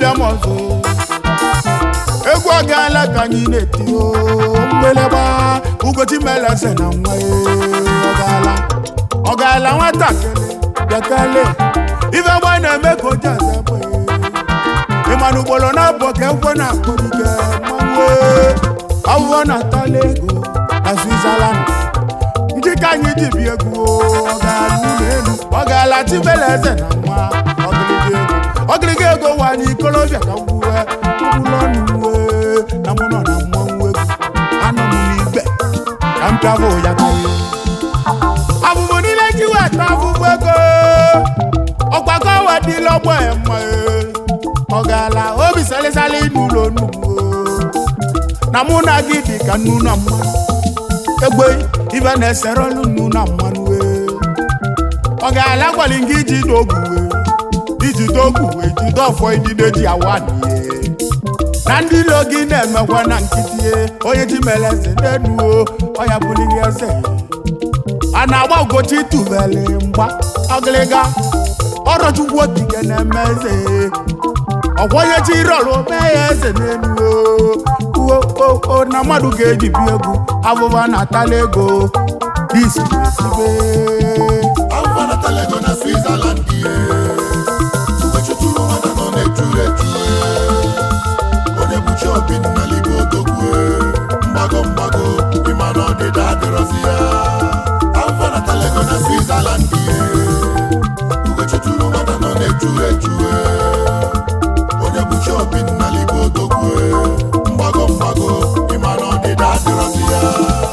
bịa m ọzọ egwu ọgaala ka anyị na-eti o mgbeleba ugochi meleze na nwa ya ọgaala ọgaala nwatakịrị bịakele ife gba na-eme ka oji aza egbe ịmana ugboro na-abụ ka ekwe na-akpọ ike mmanwụ ọwụwọ na-atala ego na Switzerland ndị ka anyị ji bi egwu ọgaala ụlọ elu ọgaala tibeleze na nwa ọgịrịga ego ọgịrịga ego nwanyị ikolobịa ka gwuwe ụlọ ọnụ uwe na mụ nọ na mmanwụ egwu anọ m n'igwe ka m pịabụ ya ka ihe abụbụ niile ji weta abụbụ ego ọgbakọ wedịla ọgbọ ya mma ọgaala obi salịsalị n'ụlọ nnukwu na mụ na gị dị ka nnu na mmanụ egbe ibe na-esere ọlụ nnu na mmanụ ọ ga-ala gwali gị iji dogu iji dogu jide ọfọ idide ji awa n'ihe na ndị ilo gị na-emekwa na nkịtị onye ji mere eze n'enuo ọya buliri eze a na-agba ugochi tubeli mgba ọgịlịga ọrọchukwu okike na-eme eze ọgwọnye chi rọrụ mee ya eze n'enuo o na mmadụ ga-eji bi egwu abụba na-atala ego isi esibe Alpha na Talego na Switzerland ihe Ugochukwu nwata nọ na-echuru echu onye bụchi obi na libo odogwu mgbago mgbago ịma na ọdịda adịrọzi ya Alpha na Talego na Switzerland ihe Ugochukwu nwata nọ na-echuru echu onye bụchi obi na libo odogwu mgbago mgbago ịma na ọdịda adịrọzi ya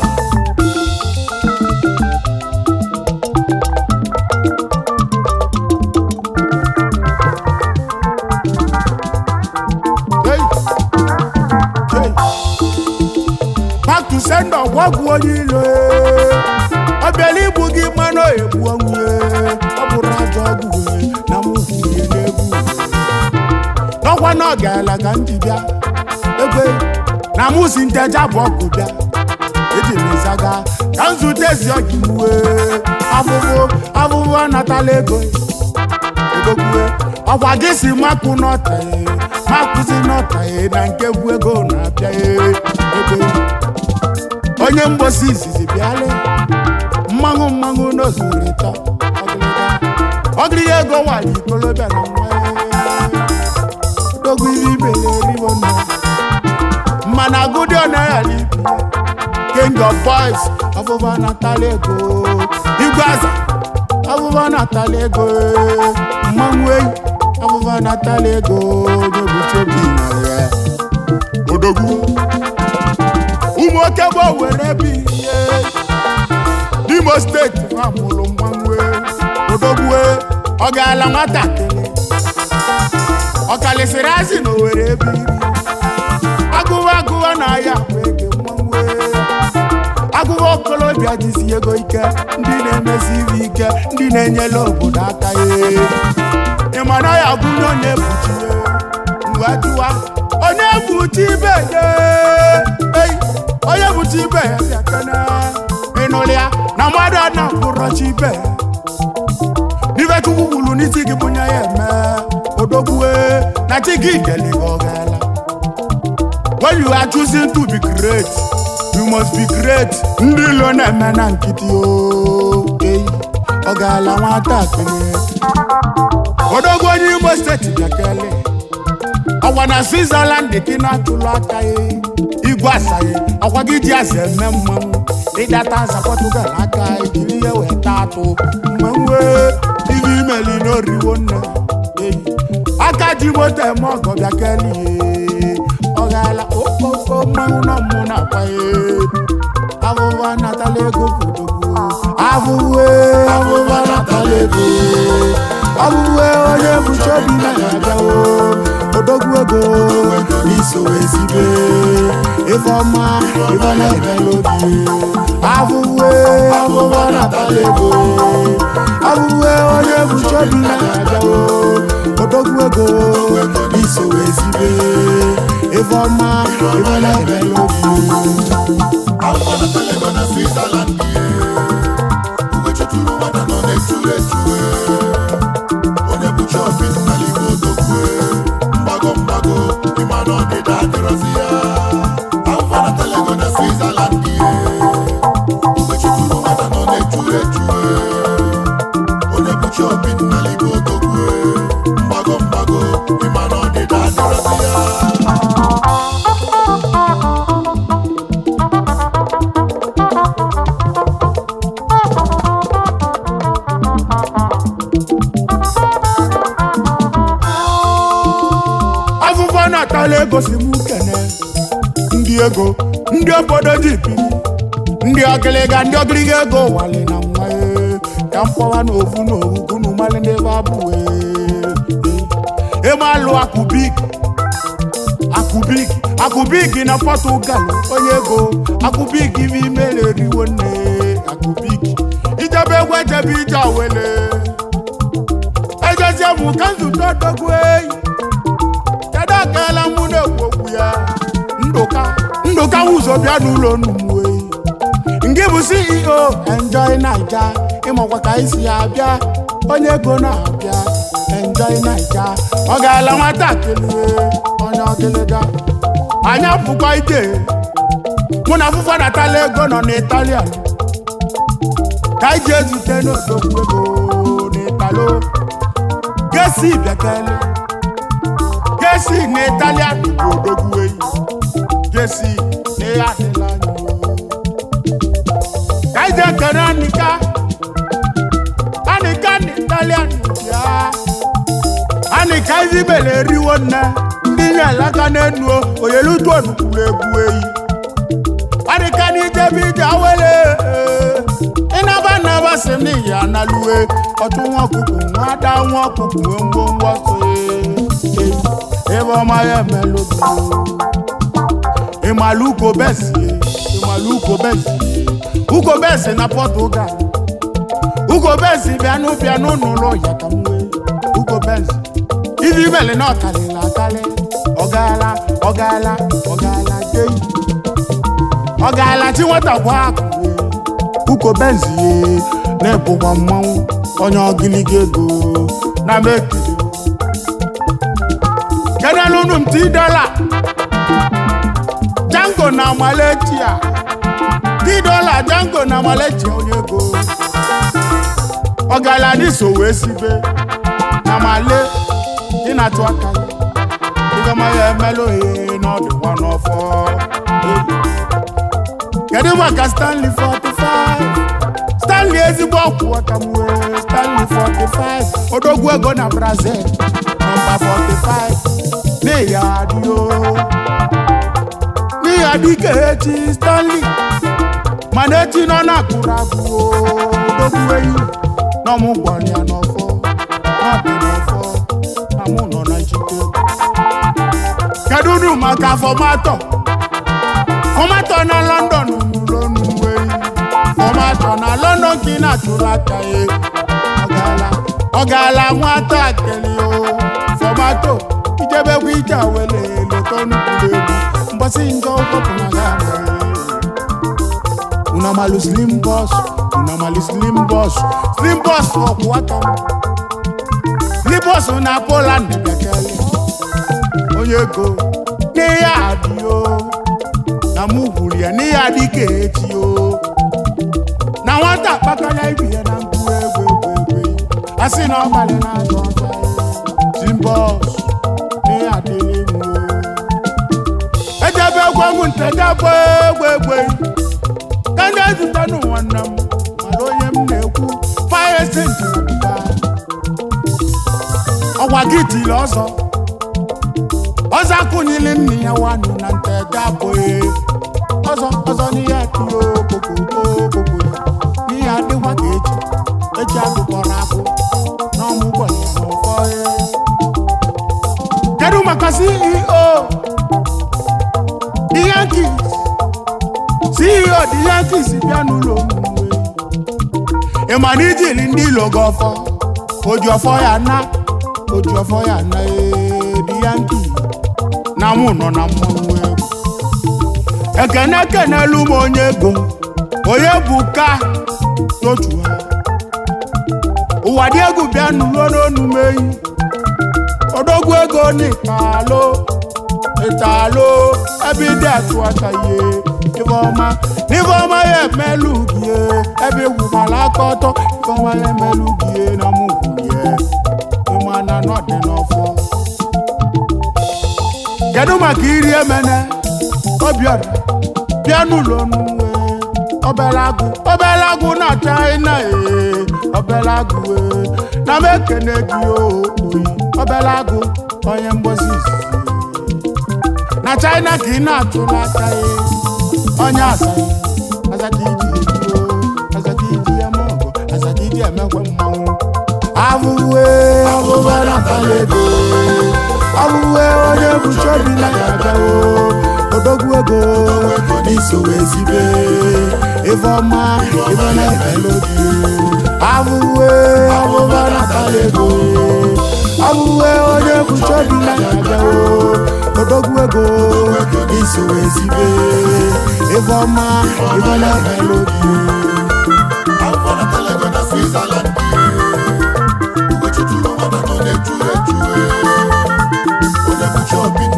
Hey! Hey! back to sender gwagwu onye ilo ọ bịala igbu gị mmanụ egbu onwe ọ bụrụ ajọ ọgwụ wee na mụhụrie n'egwu n'ọkwa na ọ gaala ka m ji bịa ebe na mụsi nteja bụ ọgụ bịa eji m ịzaga ka m zute ezi ọgị uwe afụfụ afụfụ anatala ego egokwue ọkwa gị si makụ n'ọtaghị makụzi n'ọtaghị na nke bụ ego na-abịa ebe onye mgbosi izizi bịala mmanwụ mmanwụ n'ozurịta ọgịrịga ego nwanyị ikolobịa na nwa dogo ibe ibere eribo nna mana agụdị ọnara n'ibi king of boys ọfụfa natala ego igwe aza ọfụfa natala ego mmanwụ eyi ọfụfa natala ego n'obuchobi na ya odogwu ụmụ oke bụ were bi ihe n'imo steeti nwa mụrụ mmanwụ odogwu ọ gaala nwatakịrị ọ kalịsịrị azị na owere ebe iri agụwa agụwa na ahịa akpa ege mmanwụ agụwa okolobịa jizi ego ike ndị na-emesi ibe ike ndị na-enyere obodo aka ya ịma na ya gụnye onye buchi ya mgbe jụwa onye buchi ibe ya ei onye buchi ibe ya bịa kene ịnụrụ ya na mmadụ a na-akwụrọchi ibe ya n'ife chukwu kwuru n'isi gị bunye ya eme odogbue na chi gị deli gị ọ gaala when you are choosing to be great you must be great ndị ilo na-eme na nkịtị oke ọ gaala nwatakịrị odogwu onye imo steeti bịakele ọkwa na switzerland ka ị na-atụlụ aka ya igwe asaghị ọkwa gị ji aza eme mmanwụ ịdata aza portugal aka ejiri ya wee taa atụ mmanwụ ibe imeli n'oriwo nne eyi aka ji moto eme ọgọ bịakele ọ gaala okpoko mmanwụ nọ mmụ na-akwa ya abụba natala ego kwudogwu abụwe abụba natala ego abụwe onye bụchi obi na ya abịawo odogwu ego n'iso ezibe ife ọma ife na-eme n'obi abụwe abụba natala ego abụwe onye bụchi obi na ya abịawo odogwu ego n'iso ezibe ife ọma ife na-eme n'obi Alpha na Talego na Switzerland ihe Ugochukwu nwata nọ na-echuru echu onye bụchi obi na libo odogwu mgbago mgbago adịrọzi ya afụfa natala ego na switzerland ihe mgbe chụtụrụ nwata nọ na-echu echu onye bụchi obi nnala ibe odogwu mgbago mgbago ịma na ọdịda adịrọzi ya afụfụ natala ego si m kene ndị ego ndị obodo ji biri ndị ọgịlịga ndị ọgịlịga ego wali na nwa ee, ka mkpọwa na ofu na ofu kunu mali ndị ebe abụ ịmalụ akụbik akụbik akụbik na pọtugal onye ego akụbik ime imere eriwo nne akụbik ijebe egwu ejebe ije awele ejezie mụ ka nzute odogwu eyi kedu akala mụ na-ekwu okwu ya ndụka ndụka ụzọ bịa n'ụlọ nnumwe nke bụ ceo enjoy naija ịmakwa ka isi ya abịa onye ego na-abịa enjoy naija ọ gaala nwatakịrị onye ọgịlịga anya pụkwa ije mụ na afụfa natala ego nọ n'italian ka anyị ji ezute n'odogwu ego n'italo gesi bịakele gesi na italian bụ odogwu eyi gesi na ihe adịla anyị o. ka anyị ji ekene anika anika na italian bịa anika izibele eriwo nne ndị nye alaka n'enu oyelutu onukwuru egwu eyi anika na ijebe ije awele ịnaba naba si m n'iyi analuwe ọtụ nwa ọkụkụ nwa ada nwa ọkụkụ nwee ngwongwo so ee, ebe ọma ya emelụ ịmalụ ugo besi ịmalụ ugo besi ugo besi na pọtugal ugo besi bịanụ bịanụ n'ụlọ ya ka m wee ugo besi ibi mele na ọkalịla akalị ọgaala ọgaala ọgaala jei ọgaala chi nwata bụ akụ ugo besi ye na-ebụkwa mmanwụ onye ọgịlịga ego na mekiri kenelunu m ti dọla jango na maletia ti dọla jango na maletia onye ego ọgala n'iso wee sibe na male dị na-atụ aka ya ịgama ya emelụ ihe n'ọdịkwa n'ọfọ kedu maka stanley 45 stanley ezigbo ọkwụ aka m wee stanley 45 odogwu ego na brazil nọmba 45 n'ihi adịo n'ihi adị ka echi stanley mana echi nọ na-akụrụ agụo odogwu eyi n'ọmụ gwara ya n'ọfọ n'ọdị n'ọfọ na mụ nọ na njikọ kedu unu maka fọmatọ fọmatọ na london n'ụlọ n'uwe fọmatọ na london ka ị na-atụrụ aka ya ọgala ọgala nwata akeli o fọmatọ ijebekwa ije awele leta nnukwu egwu mgbasị njọ ụkọpụ na ga unamalu slim boss unamalu slim boss slim boss ọkwụ aka m slim boss na poland bịakele onye ego n'ihe adị o na mụ gwuru ya n'ihe adị ka echi o na nwata akpakọla ibi ya na mkpu egwu egwu egwu asị na ọ gbalị na azụ ọzọ slim boss n'ihe adịghị mụ o ejebe egwu egwu ntejebe egwu egwu ka ndị ezute n'ụwanne m mara onye m na-ekwu fire sent ọgwa gị tiri ọzọ ọzọ akụnyili nne ya wanụ na nteje abụghị ọzọ ọzọ n'ihe atụrụ okpokoko n'ihe adịkwa ka echi echi agụkọrọ agụ n'ọmụgbọ ya n'ụfọ kedu maka ceo the yankees ceo the yankees bịa n'ụlọ omume ị ma na ijili ndị ilo gị ọfọ oji ọfọ ya na oji ọfọ ya na ee, the yankees na mụ nọ na mmọnwụ egwu ekene kenelu m onye ego onye bụ ka totu ha ụwa dị egwu bịa n'ulo n'onu m eyi odogwu ego n'ikalo ịtalo ebe ịdị atụ aka ihe ifeọma n'ifeọma ya emelu gie ebe igwukwala aka ọtọ ifeọma ya emelu gie na mụgwu gie ịmana n'ọdị n'ọfọ kedu maka iri emene obiọra bịa n'ụlọ n'uwe obere agụ obere agụ na china ee obere agụ ee na m ekene gị oyi obere agụ onye mgbozi izizi na china ka ị na-atụla aka ee onye asaghị azaka iji ejuo azaka iji eme ọgụ azaka iji emekwe mmanwụ abụwe abụba natala ego abụwe onye bụchi obi na ya agawo odogwu ego n'iso ezibe ifeọma ife na-ebele obi abụwe abụba natala ego abụwe onye bụchi obi na ya agawo odogwu ego n'iso ezibe ifeọma ife na-ebele obi Alpha na Talego na Switzerland Ugochukwu nwata nọ na-eju eju Onye bụchi obi